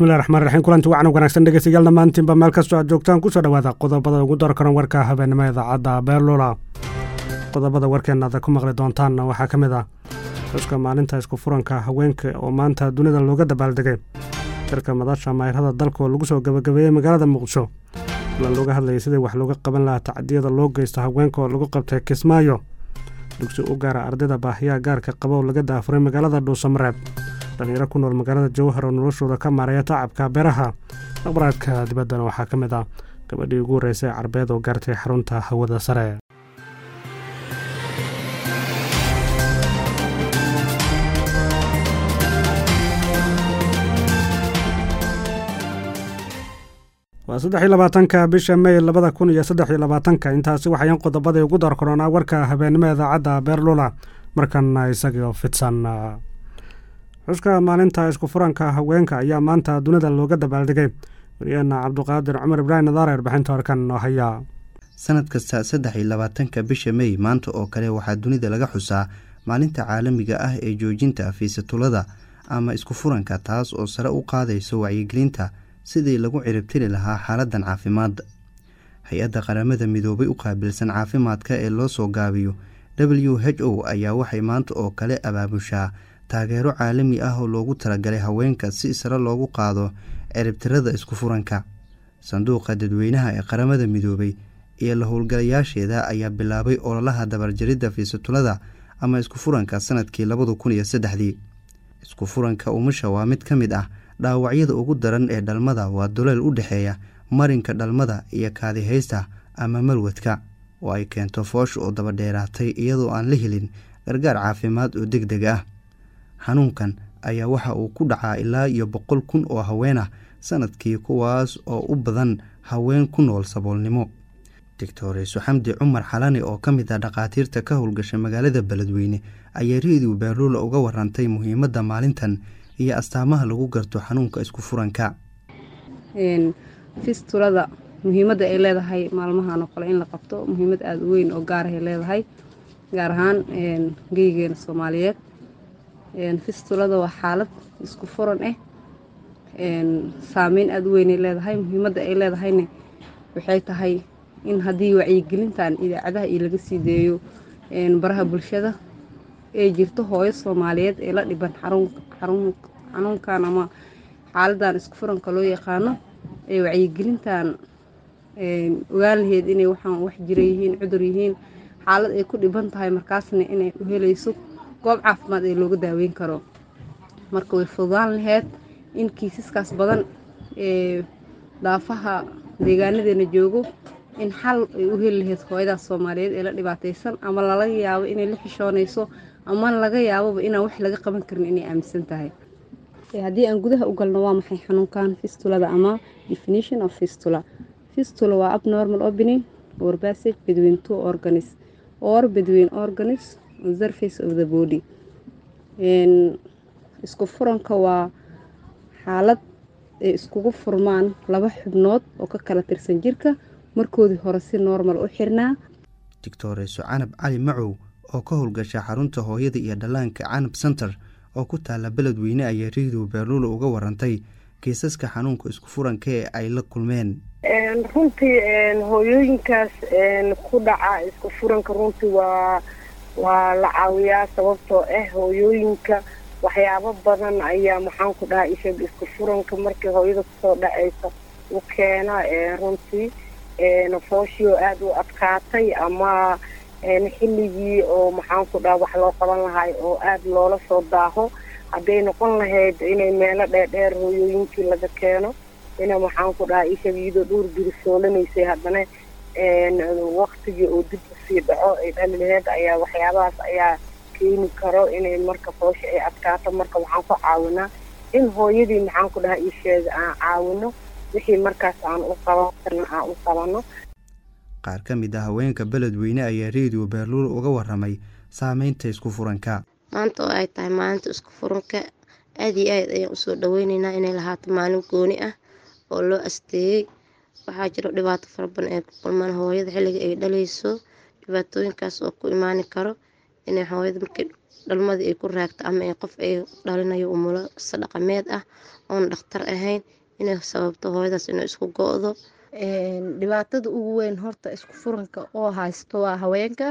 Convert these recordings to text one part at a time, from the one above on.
bismillahi raxmaan raxiim kulanti wacan wanaagsan dhegeystayaal dhammaantiinba meel kastoo aad joogtaan kusoo dhowaada qodobada ugu door karan warka habeenimo idaacadda beerlula qodobada warkeenna aad ku maqli doontaanna waxaa ka mid ah xuska maalinta isku furanka haweenka oo maanta dunida looga dabaaldegay shirka madasha mayrada dalka oo lagu soo gabagabeeyey magaalada muqdisho kulan looga hadlayay sidii wax looga qaban lahaa tacdiyada loo geysta haweenka oo lagu qabtay kismaayo dugsi u gaara ardayda baahiyaha gaarka qaba oo laga daafuray magaalada dhuusamareeb dhalinyaro ku nool magaalada jawhar oo noloshooda ka maaraya tacabka beeraha aqbaraadka dibaddana waxaa ka mid ah gabadhii ugu horreysay ee carbeed oo gaartay xarunta hawada sare waa saddex iyo labaatanka bisha mey labada kun iyo saddex iyo labaatanka intaasi waxayan qodobadii ugu dar koronaa warka habeenimo idaacadda beerlula markana isagoo fidsan xuska maalinta isku furanka haweenka ayaa maanta dunida looga dabaaldegay waryaheena cabduqaadir cumar ibraahim nadaare warbixinta horkan noo haya sanad kasta saddex iyo labaatanka bisha mey maanta oo kale waxaa dunida laga xusaa maalinta caalamiga ah ee joojinta fiisatulada ama isku furanka taas oo sare u qaadayso wacyigelinta sidii lagu ciribtiri lahaa xaaladan caafimaad hay-adda qaramada midoobay u qaabilsan caafimaadka ee loo soo gaabiyo w h o ayaa waxay maanta oo kale abaabushaa taageero caalami ah oo loogu talagalay haweenka si sare loogu qaado ciribtirada isku furanka sanduuqa dadweynaha ee qaramada midoobay iyo la howlgalayaasheeda ayaa bilaabay ololaha dabarjaridda fiisatulada ama isku furanka sanadkii labada kun iyo saddexdii isku furanka umusha waa mid ka mid ah dhaawacyada ugu daran ee dhalmada waa duleel u dhexeeya marinka dhalmada iyo kaadihaysta ama malwadka oo ay keento foosh oo dabadheeraatay iyadoo aan la helin gargaar caafimaad oo deg deg ah xanuunkan ayaa waxa uu ku dhacaa ilaa iyo boqol kun oo haween ah sanadkii kuwaas oo u badan haween ku nool saboolnimo doctoreso xamdi cumar xalane oo ka mid ah dhakhaatiirta ka howlgasha magaalada beledweyne ayaa reediw beerluula uga warantay muhiimadda maalintan iyo astaamaha lagu garto xanuunka isku furanka fistulada muhiimadda ay leedahay maalmahan oo kale in la qabto muhiimad aada u weyn oo gaarahay leedahay gaar ahaan geygeena soomaaliyeed fistulada waa xaalad isku furan ah saameyn aada u weynay leedahay muhiimadda ay leedahayna waxay tahay in haddii wacyigelintan idaacadaha iyo laga sii deeyo baraha bulshada ee jirto hooyo soomaaliyeed ee la dhiban xanuunkan ama xaaladan isku furanka loo yaqaano ee wacyigelintan ogaan laheyd inay waxaan wax jira yihiin cudur yihiin xaalad ay ku dhiban tahay markaasna inay u helayso goob caafimaad ee looga daaweyn karo marka way fududaan laheyd in kiisaskaas badan ee daafaha deegaanadeena joogo in xal ay u heli laheyd hooyadaas soomaaliyeed ee la dhibaataysan ama lala yaabo inay la xishoonayso ama laga yaaboba inaan wax laga qaban karin inay aaminsan tahay haddii aan gudaha u galno waa maxay xanuunkan fistulada ama definition of fistula fistula waa abnormal opening or passage between two organs or between organs on surface of the body isku furanka waa xaalad ay iskugu furmaan laba xubnood oo ka kala tirsan jirka markoodii hore si normal u xirnaa doctoreso canab cali macow oo ka howlgasha xarunta hooyada iyo dhallaanka canab center oo ku taala beledweyne ayaa reediw beerluula uga warantay kiisaska xanuunka isku furanka ee ay la kulmeen runtii hooyooyinkaas ku dhaca isku furanka runtii waa waa la caawiyaa sababtoo ah hooyooyinka waxyaabo badan ayaa maxaan ku dhahaa ishag isku furanka markii hooyada kusoo dhacaysa u keena runtii fooshioo aada u adkaatay ama xilligii oo maxaan ku dhaha wax loo qaban lahay oo aada loola soo daaho hadday noqon lahayd inay meelo dheerdheer hooyooyinkii laga keeno ina maxaan ku dhaha ishag iyadoo dhowr biri soolanaysay haddana waktigii oo dib usii dhaco ay dhali laheyd ayaa waxyaabahaas ayaa keeni karo inay marka foosha ay adkaato marka waxaan ku caawinaa in hooyadii maxaan ku dhaha isheega aan caawino wixii markaas aan u qaban karna aan u qabano qaar ka mid ah haweenka beledweyne ayaa reediyo beerluul uga waramay saameynta isku furanka maanta oo ay tahay maalinta isku furanka aada iyo aad ayaan usoo dhaweyneynaa inay lahaato maalin gooni ah oo loo asteeyey waxaa jiro dhibaato fara badan ay ku kulmaan hooyada xilliga ay dhaleyso dhibaatooyinkaas oo ku imaani karo inay hooyada markay dhalmadii ay ku raagto ama ay qof ay dhalinayo umuliso dhaqameed ah oon dhakhtar ahayn inay sababto hooyadaas inay isku go-do dhibaatada ugu weyn horta isku furanka oo haysto waa haweenka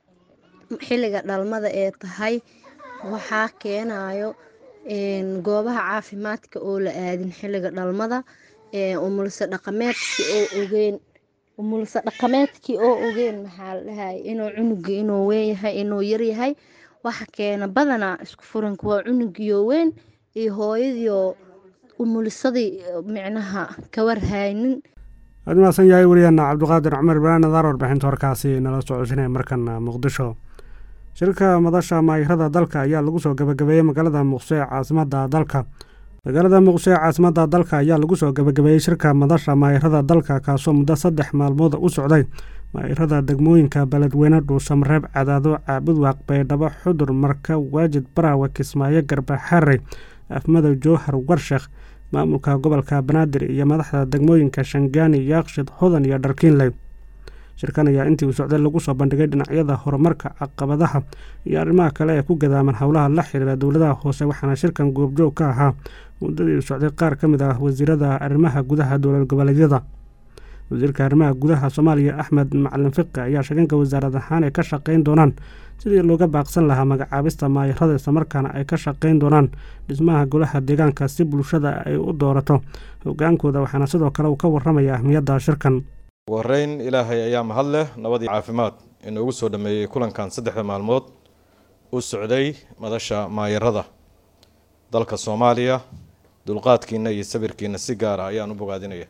xilliga dhalmada ee tahay waxaa keenayo goobaha caafimaadka oo la aadin xilliga dhalmada umulso dhaqameedkii oo ogeen umulso dhaqameedkii oo ogeen maxaa la dhahay inuu cunuga inuu weyn yahay inuu yaryahay waxa keena badanaa isku furanka waa cunugiyo weyn iyo hooyadiioo umulisadii micnaha kawarhaynin aad mahadsan yahay wariyaana cabdiqaadir cumar ibraahim nadaar warbixinta warkaasi nala socodsinaya markana muqdisho shirka madasha maayirada dalka ayaa lagu soo gabagabeeyey magaalada muqdisho ee caasimada dalka magaalada muqdisho ee caasimada dalka ayaa lagu soo gabagabeeyey shirka madasha maayirada dalka kaasoo muddo saddex maalmood u socday maayirada degmooyinka beledweyne dhuusamareeb cadaado caabudwaaq baydhabo xudur marka waajid baraawe kismaayo garbaxarey afmadow jowhar warshekh maamulka gobolka banaadir iyo madaxda degmooyinka shangaani yaaqshid hodan iyo dharkiinley shirkan ayaa intii uu socday lagu soo bandhigay dhinacyada horumarka caqabadaha iyo arrimaha kale ee ku gadaaman howlaha la xiriira dowladaha hoose waxaana shirkan goobjoog ka ahaa muddadii uu socday qaar ka mid ah wasiirada arrimaha gudaha dowlad goboleedyada wasiirka arrimaha gudaha soomaaliya axmed macalin fiqi ayaa sheeganka wasaarad ahaan ay ka shaqeyn doonaan sidii looga baaqsan lahaa magacaabista maayirada islamarkaana ay ka shaqeyn doonaan dhismaha golaha deegaanka si bulshada ay u doorato hogaankooda waxaana sidoo kale uu ka waramaya ahmiyadda shirkan ugu horeyn ilaahay ayaa mahad leh nabadii caafimaad inoogu soo dhameeyey kulankan saddexda maalmood u socday madasha maayirada dalka soomaaliya dulqaadkiina iyo sabirkiina si gaar ah ayaan u bogaadinaya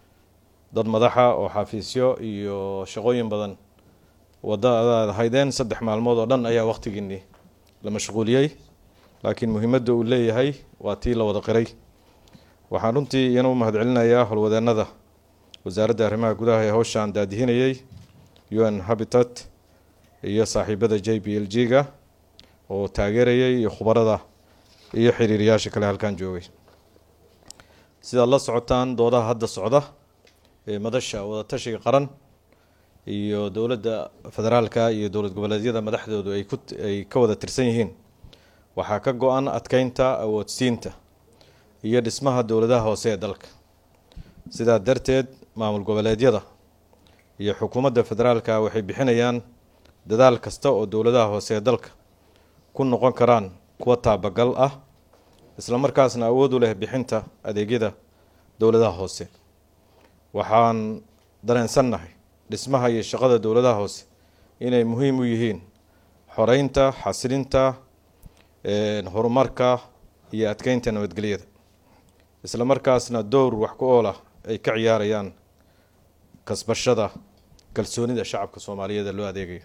dad madaxa oo xafiisyo iyo shaqooyin badan wadadaad haydeen saddex maalmood oo dhan ayaa wakhtigiinii la mashquuliyey laakiin muhiimadda uu leeyahay waa tii la wada qiray waxaan runtii iyana u mahadcelinayaa howlwadeenada wasaaradda arrimaha gudaha ee howshaan daadihinayay u n habitat iyo saaxiibada j b l g ga oo taageerayay iyo khubarada iyo xiriiriyaasha kale halkan joogay sidaad la socotaan doodaha hadda socda ee madasha wadatashiga qaran iyo dowladda federaalka iyo dowlad goboleedyada madaxdoodu ay ku ay ka wada tirsan yihiin waxaa ka go-an adkeynta awoodsiinta iyo dhismaha dowladaha hoose ee dalka sidaa darteed maamul goboleedyada iyo xukuumadda federaalka waxay bixinayaan dadaal kasta oo dowladaha hoose ee dalka ku noqon karaan kuwa taabagal ah islamarkaasna awood u leh bixinta adeegyada dowladaha hoose waxaan dareensannahay dhismaha iyo shaqada dowladaha hoose inay muhiim u yihiin xoreynta xasilinta horumarka iyo adkeynta nabadgelyada islamarkaasna dowr wax ku ool ah ay ka ciyaarayaan kasbashada kalsoonida shacabka soomaaliyeed ee loo adeegayo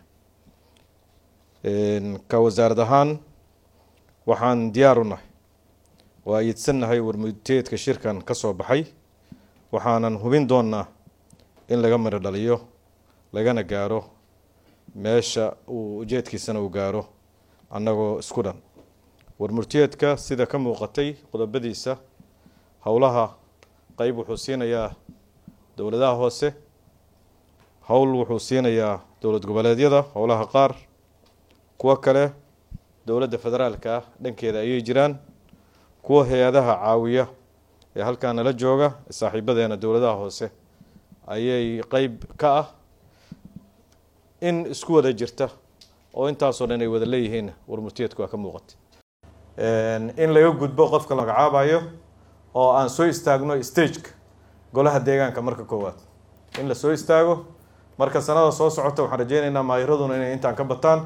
ka wasaarad ahaan waxaan diyaar u nahay waa iidsannahay warmudteedka shirkan ka soo baxay waxaanan hubin doonnaa in laga miro dhaliyo lagana gaaro meesha uu ujeedkiisana uu gaaro annagoo isku dhan warmurteedka sida ka muuqatay qodobadiisa howlaha qeyb wuxuu siinayaa dowladaha hoose howl wuxuu siinayaa dowlad goboleedyada howlaha qaar kuwo kale dowladda federaalka ah dhankeeda ayay jiraan kuwa hay-adaha caawiya ee halkaa nala jooga saaxiibadeena dowladaha hoose ayay qeyb ka ah in isku wada jirta oo intaasoo dhan ay wada leeyihiin warmurteedku waa ka muuqata in laga gudbo qofka la magacaabayo oo aan soo istaagno stageka golaha deegaanka marka koowaad in la soo istaago marka sanada soo socota waxaan rajeyneynaa maayiraduna inay intaan ka bataan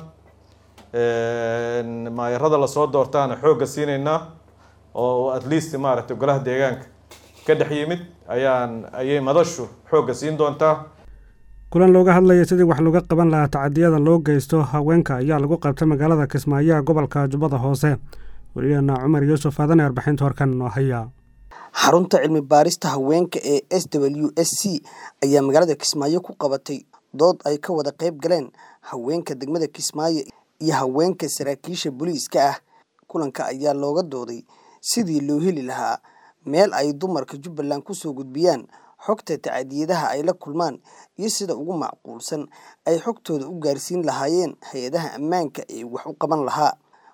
maayirada lasoo doortaana xoogga siinaynaa oo at least maaragtay golaha deegaanka ka dhex yimid ayaan ayay madashu xoogga siin doontaa kulan looga hadlaya sidii wax looga qaban lahaa tacadiyada loo geysto haweenka ayaa lagu qabtay magaalada kismaayaha gobolka jubbada hoose wariyaheena cumar yuusuf aadane arbixinta horkan noo haya xarunta cilmi baarista haweenka ee s w s c ayaa magaalada kismaayo ku qabatay dood ay ka wada qayb galeen haweenka degmada kismaayo iyo haweenka saraakiisha booliiska ah kulanka ayaa looga dooday sidii loo heli lahaa meel ay dumarka jubbaland kusoo gudbiyaan xogta tacadiyadaha ay la kulmaan iyo sida ugu macquulsan ay xogtooda u gaarsiin lahaayeen hay-adaha ammaanka ee wax u qaban lahaa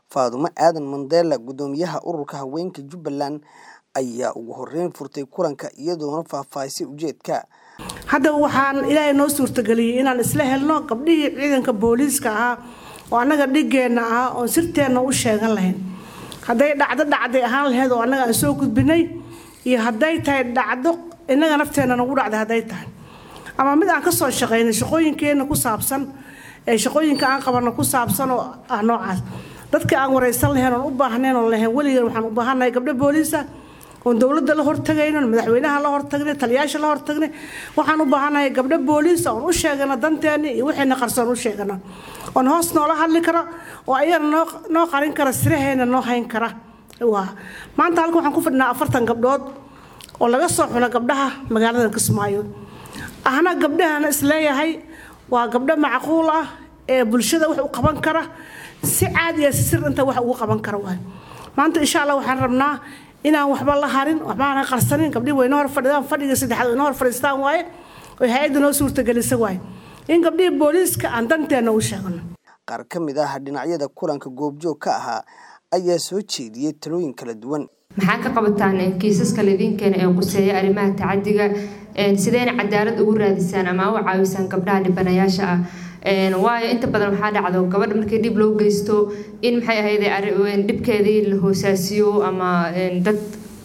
faadumo aadan mandela guddoomiyaha ururka haweenka jubbaland ayaa ugu horeyn furtay kulanka iyadoona faahfaahisay ujeedka hadda waxaan ilaahay noo suurtageliyey inaan isla helno gabdhihii ciidanka booliiska ahaa oo annaga dhigeenna ahaa oon sirteenna u sheegan lahayn hadday dhacdo dhacday ahaan lahayd oo annaga aan soo gudbinay iyo hadday tahay dhacdo innaga nafteenna nagu dhacday hadday tahay ama mid aan ka soo shaqaynay shaqooyinkeenna ku saabsan ee shaqooyinka aan qabanno ku saabsan oo ah noocaas dadka aan waraysan lahayn oon u baahnayn oon lahayn weligan waxaan u baahannahay gabdho booliisa oon dowladda la hortagayno oon madaxweynaha la hortagnay taliyaasha la hortagnay waxaan u baahannahay gabdho booliisa oon u sheegano danteena iyo wixiina qarsoon u sheegano oon hoos noola hadli karo oo ayagana noo noo qarin kara siraheena noo hayn kara waa maanta halka waxaan ku fadhinaa afartan gabdhood oo laga soo xulo gabdhaha magaalada kismaayo ahna gabdhahana isleeyahay waa gabdho macquul ah ee bulshada wax u qaban kara si caadi ah si sir inta wax ugu qaban kara waay maanta insha allah waxaan rabnaa inaan waxba la harin waxbaana qarsanin gabdhihi wayna hor fadhidaan fadhiga saddexaad wayna hor fadhiistaan waaye oo hay-adda noo suurtagelisa waaye in gabdhihii booliiska aan danteena u sheegno qaar ka mid ah dhinacyada kulanka goobjoog ka ahaa ayaa soo jeediyey talooyin kala duwan maxaa ka qabataan kiisaska laydinkeena ee quseeya arrimaha tacadiga sideyna cadaalad ugu raadisaan ama u caawisaan gabdhaha dhibanayaasha ah waayo inta badan waxaa dhacdo gabadha markii dhib loo geysto in maxay ahayd dhibkeedii la hoosaasiyo ama dad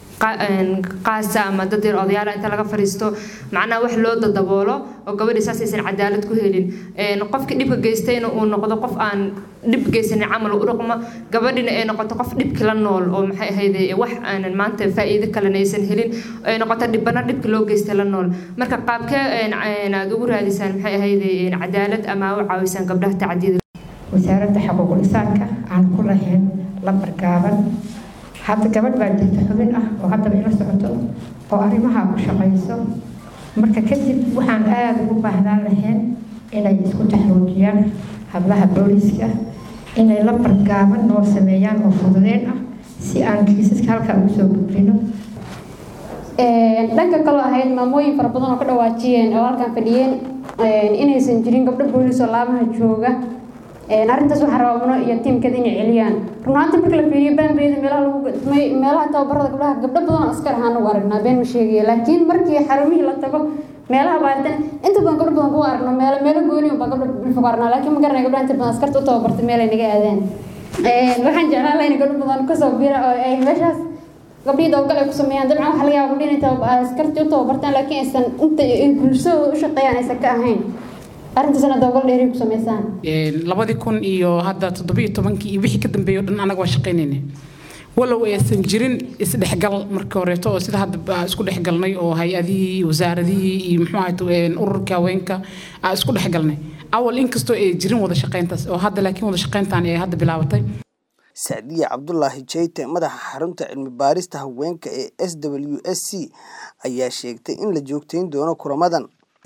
qaasa ama dad yar odayaala inta laga fariisto macnaha wax loo dadaboolo oo gabadhii saas aysan cadaalad ku helin qofkii dhibka geystayna uu noqdo qof aan dhib geysanin camal u dhaqmo gabadhina ay noqoto qof dhibki la nool oo maxay ahayd wax aanan maanta faa'iido kalena aysan helin ay noqoto dhibana dhibki loo geystay la nool marka qaabkee aad ugu raadisaan maxay ahayd cadaalad ama u caawisaan gabdhaha tacadiyada wasaaradda xuquuqul insaanka aan ku lahayn lambar gaaban hadda gabadh baa jirta xubin ah oo haddaba ila socoto oo arrimaha ku shaqayso marka kadib waxaan aada ugu baahnaan lahayn inay isku taxruujiyaan hablaha booliiska inay lambar gaaban noo sameeyaan oo fududeen ah si aan kiisaska halkaa ugu soo gudbino dhanka kaloo ahayd maamooyin fara badan oo ka dhawaajiyeen oo halkan fadhiyeen inaysan jirin gabdho booliis oo laamaha jooga arrintaas waxaa rabaa iyo tiimkeeda inay celiyaan runaanta marka la fiiriyo baanbeeda meelaha lagu gadmay meelaha tababarada gabdhaha gabdho badan askar ahaan ugu aragnaa been ma sheegaya laakiin markii xarumihii la tago meelaha baaritaan inta badan gabdho badan kugu aragno meelo meelo gooni unbaa gabdho dhulka ku aragnaa laakiin ma garanaya gabdhaha inta badan askarta u tababartay meel ay naga aadaan waxaan jeclaan lahaa in gabdho badan kasoo bira oo ay meeshaas gabdhihii dabagal ay ku sameeyaan dabcan waxa laga yaaba gabdhihi inay askartii u tababartaan laakiin aysan inta bulshadooda u shaqeeyaan aysan ka ahayn arrintaasna dabagal dheeri ku sameysaan labadii kun iyo hadda toddoba iyo tobankii iyo wixii ka dambeeyay o dhan anaga waa shaqaynayna walow aysan jirin isdhexgal markii horeeto oo sida hadda isku dhexgalnay oo hay-adihii wasaaradihii iyo muxuu ahayd ururka haweenka aa isku dhexgalnay awal inkastoo ay jirin wada shaqayntaas oo hadda laakiin wada shaqayntaan ay hadda bilaabatay sacdiye cabdulaahi jeyte madaxa xarunta cilmi baarista haweenka ee s w s c ayaa sheegtay in la joogtayn doono kulamadan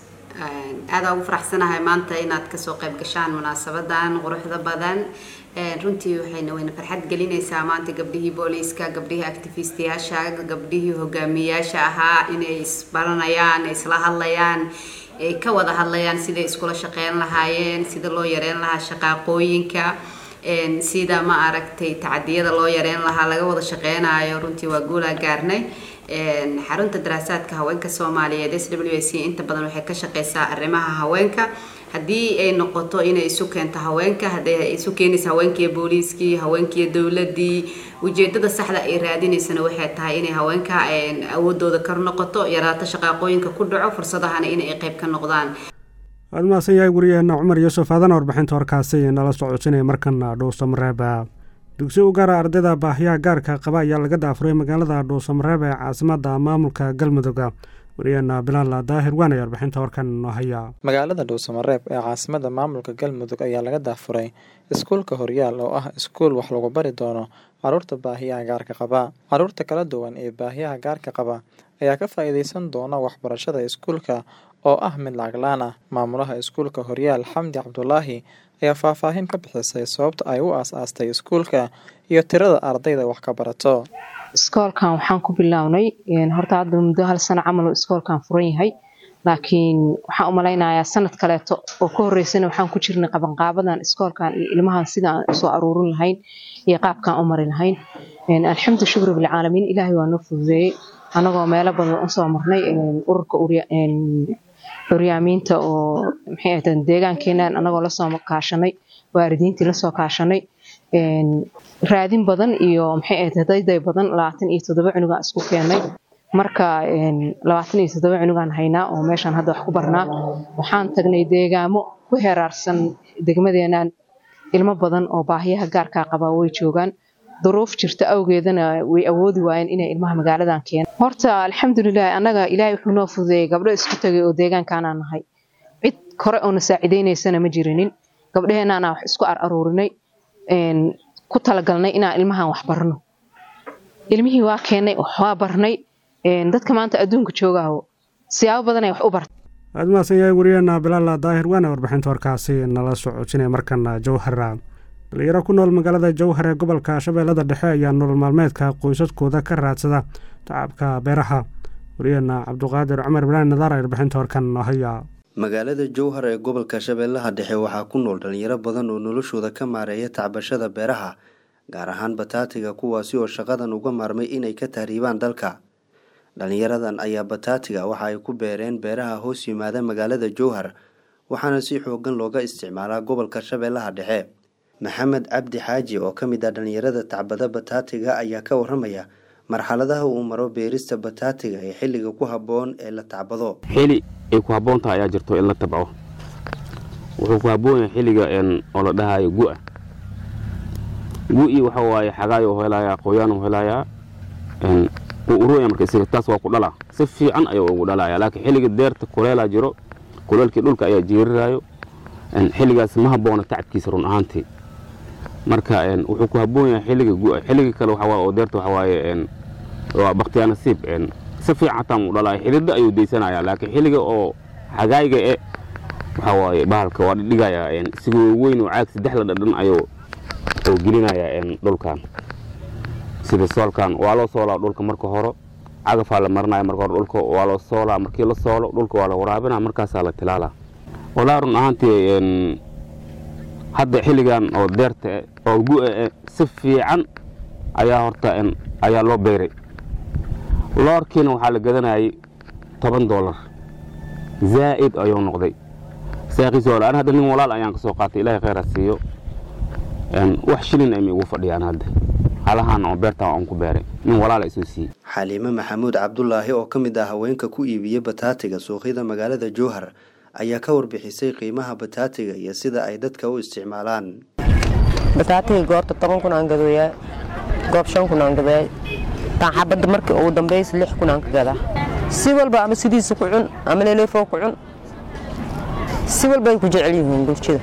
aada ugu faraxsanahay maanta inaad kasoo qayb gashaan munaasabadan quruxda badan runtii waxayna wayna farxad gelinaysaa maanta gabdhihii booliiska gabdhihii actifistiyaasha gabdhihii hogaamiyayaasha ahaa inay isbaranayaan isla hadlayaan ay ka wada hadlayaan siday iskula shaqeyn lahaayeen sida loo yareyn lahaa shaqaaqooyinka sida ma aragtay tacadiyada loo yareyn lahaa laga wada shaqeynayo runtii waa guulaa gaarnay xarunta daraasaadka haweenka soomaaliyeed s w c inta badan waxay ka shaqeysaa arrimaha haweenka haddii ay noqoto inay isu keento haweenka hadday isu keenaysa haweenkiiyo booliiskii haweenkiiyo dowladii ujeedada saxda ay raadinaysana waxay tahay inay haweenka awoodooda kor noqoto yaraato shaqaaqooyinka ku dhaco fursadahana inay qayb ka noqdaan waad mahadsan yahay wariyaheena cumar yuusuf aadana warbixinta warkaasi nala socodsinaya markana dhuusamareeba dugsi u gaara ardayda baahiyaha gaarka qaba ayaa laga daafuray magaalada dhuusamareeb ee caasimada maamulka galmudugga wariyaheena bilaal daahir waanaya warbixinta warkan noo haya magaalada dhuusamareeb ee caasimada maamulka galmudug ayaa laga daafuray iskuulka horyaal oo ah iskuul wax lagu bari doono caruurta baahiyaha gaarka qaba caruurta kala duwan ee baahiyaha gaarka qaba ayaa ka faa-iideysan doona waxbarashada iskuulka oo ah mid lacaglaan ah maamulaha iskuulka horyaal xamdi cabdulaahi ayaa faahfaahin ka bixisay sababta ay u aas-aastay iskuulka iyo tirada ardayda wax ka barato iskoolkan waxaan ku bilownay horta hadda muddo hal sano camal iskoolkan furan yahay laakiin waxaan u malaynayaa sanad kaleeto oo ka horeysana waxaan ku jirnay qabanqaabadan iskoolkan iyo ilmahan sida aan usoo aruurin lahayn iyo qaabkaan u mari lahayn alxamdu shukri bilcaalamiin ilaahay waa noo fududeeyey anagoo meelo badan usoo marnay ururka curyaamiinta oo maxay ahayd deegaankeenan anagoo lasoo kaashanay waalidiintii lasoo kaashanay raadin badan iyo maxay ahayd dayday badan labaatan iyo toddoba cunugaan isku keenay marka labaatan iyo toddoba cunugaan haynaa oo meeshaan hadda wax ku barnaa waxaan tagnay deegaamo ku heraarsan degmadeenan ilmo badan oo baahiyaha gaarkaa qabaa way joogaan duruuf jirta awgeedana way awoodi waayeen inay ilmaha magaaladan keenan horta alxamdulilah annaga ilaahay wuxuu noo fududeeyey gabdho isku tagay oo deegaankaanaan nahay cid kore oo na saacidaynaysana ma jirinin gabdhaheenaana wax isku ar aruurinay ku talagalnay inaan ilmahan wax barno ilmihii waa keennay waa barnay dadka maanta adduunka joogaho siyaabo badanay wax u barta aad mahadsan yahay wariyeena bilaala daahir waana warbixinta warkaasi nala socodsinaya markana jowhara dhalinyaro ku nool magaalada jowhar ee gobolka shabeellada dhexe ayaa nolol maalmeedka qoysaskooda ka raadsada tacabka beeraha wariyeena cabduqaadir cumar bilaan nadaar ee warbixinta warkan haya magaalada jowhar ee gobolka shabeellaha dhexe waxaa ku nool dhalinyaro badan oo noloshooda ka maareeya tacbashada beeraha gaar ahaan bataatiga kuwaasi oo shaqadan uga maarmay inay ka tahriibaan dalka dhalinyaradan ayaa bataatiga waxa ay ku beereen beeraha hoos yimaada magaalada jowhar waxaana si xoogan looga isticmaalaa gobolka shabeellaha dhexe maxamed cabdi xaaji oo ka mid ah dhalinyarada tacbada bataatiga ayaa ka waramaya marxaladaha uu maro beerista bataatiga ee xilliga ku habboon ee la tacbado xili ay ku habboon tahay ayaa jirto in la tabco wuxuu ku habboon yahay xilliga oo la dhahayo gu-a gu-i waxa waaye xagaay u helayaa qoyaan u helayaa wuu urooya marka isaga taas waa ku dhala si fiican ayuu ugu dhalaya laakiin xilliga deerta kuleelaa jiro kuleelkii dhulka ayaa jiirirayo xilligaas ma habboona tacabkiisa run ahaantii marka wuxuu ku habboon yahay xilliga gu-a xilliga kale waxa oo deerta waxa waaye waa baktiyaa nasiib si fiican xataa mu dhalaya xidida ayuu daysanaya laakiin xilliga oo xagaayga e waxa waaye bahalka waa dhigaya isigoo weyn oo caag saddex la dhadhan ayuu oo gelinaya dhulkan sida soolkan waa loo soolaa dhulka marka hore cagafaa la marinaya marka hore dhulka waa loo soolaa markii la soolo dhulka waa la waraabina markaasaa la tilaalaa walaa run ahaantii hadda xilligan oo deerta oo gu-a si fiican ayaa horta ayaa loo beeray loorkiina waxaa la gadanayay toban doolar zaa'id ayuu noqday saaqiis wala an hadda nin walaal ayaan ka soo qaatay ilaahay khayr ha siiyo wax shilin ayma igu fadhiyaan hadda halahaan oo beerta aan ku beeray nin walaala isoo siiyey xaliime maxamuud cabdulaahi oo ka mid ah haweenka ku iibiya bataatiga suuqyada magaalada jowhar ayaa ka warbixisay qiimaha bataatiga iyo sida ay dadka u isticmaalaan bataatiga goorta toban kun aan gadooyaa goob shan kun aan gadaa taan xabadda markii ugu dambaysa lix kun aan ka gadaa si walba ama sidiisa ku cun ama leeleefoo ku cun si walba ay ku jecel yihiin bulshada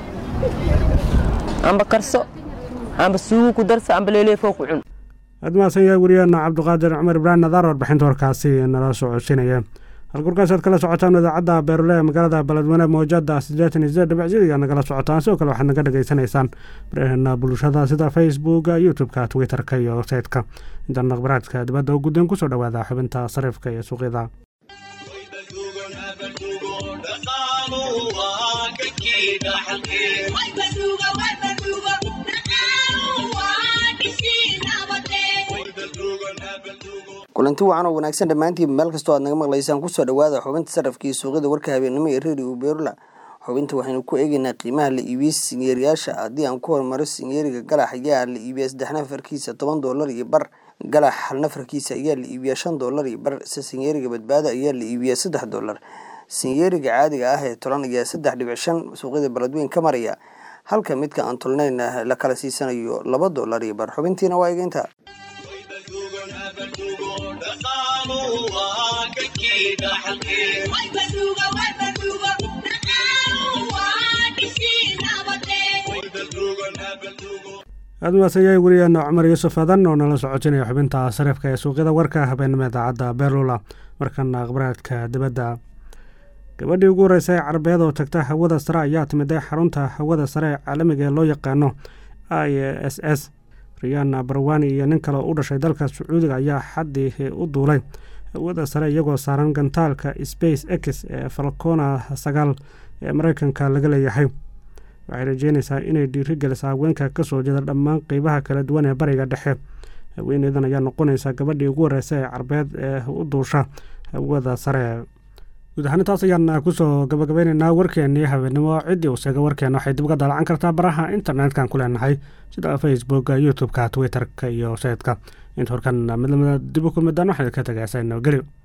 amba karso amba suugu ku darsa amba leeleefoo ku cun aad mahadsan yahay wariyaana cabduqaadir cumar ibraahim nadaar warbixinta warkaasi nala socodsiinaya halkurkaas aad kala socotaan idaacadda beerule ee magaalada beledweyne mawjada siddeetan iyo sideed dhibicsidiga nagala socotaan sidoo kale waxaad naga dhagaysanaysaan barahena bulshada sida facebooka youtube-ka twitter-ka iyo websayte-ka intaan akhbaraadka dibadda u gudeen kusoo dhawaada xubinta sariifka iyo suuqyada kulanti wacan oo wanaagsan dhammaantiinba meel kastoo aad naga maqlaysaan kusoo dhawaada xubinta sarafkii suuqyada warka habeennimo ee redio beerula xubinta waxaynu ku eegeynaa qiimaha la iibiyey sinyeeriyaasha haddii aan ku hormaro sinyeeriga galax ayaa la iibiyaa saddex nafarkiisa toban doolar iyo bar galax hal nafarkiisa ayaa la iibiyaa shan doolar iyo bar se sinyeeriga badbaado ayaa la iibiyaa saddex doolar sinyeeriga caadiga ah ee tolan ayaa saddex dhibic shan suuqyada beledweyn ka maraya halka midka aan tolnayna la kala siisanayo laba doolar iyo bar xubintiina waa egeynta aad mahadsan yahay wariyaana cumar yuusuf adan oo nala socotinaya xubinta sariifka ee suuqyada warka habeenimo idaacadda beerlula markana akhbaraadka dibadda gabadhii ugu horreysay ee carabeed oo tagta hawada sare ayaa timiday xarunta hawada sare ee caalamiga ee loo yaqaano i s s riyana barwani iyo nin kale oo u dhashay dalka sacuudiga ayaa xaddii u duulay hawada sare iyagoo saaran gantaalka space x ee falcona sagaal ee mareykanka laga leeyahay waxay rajeynaysaa inay dhiirigeliso haweenka kasoo jeeda dhammaan qeybaha kala duwan ee bariga dhexe haweeneydan ayaa noqonaysa gabadhii ugu horeysa ee carbeed ee u duusha hawada sare guud ahaan intaas ayaan kusoo gabagabeyneynaa warkeenii habeenimo ciddii uu sheegay warkeena waxay dib uga daalacan kartaa baraha internet-kan ku leenahay sida facebooka youtube-ka twitter-ka iyo sayidka inta horkan midlamada dib u kulmidaan waxay ka tagaysaa nabadgelyo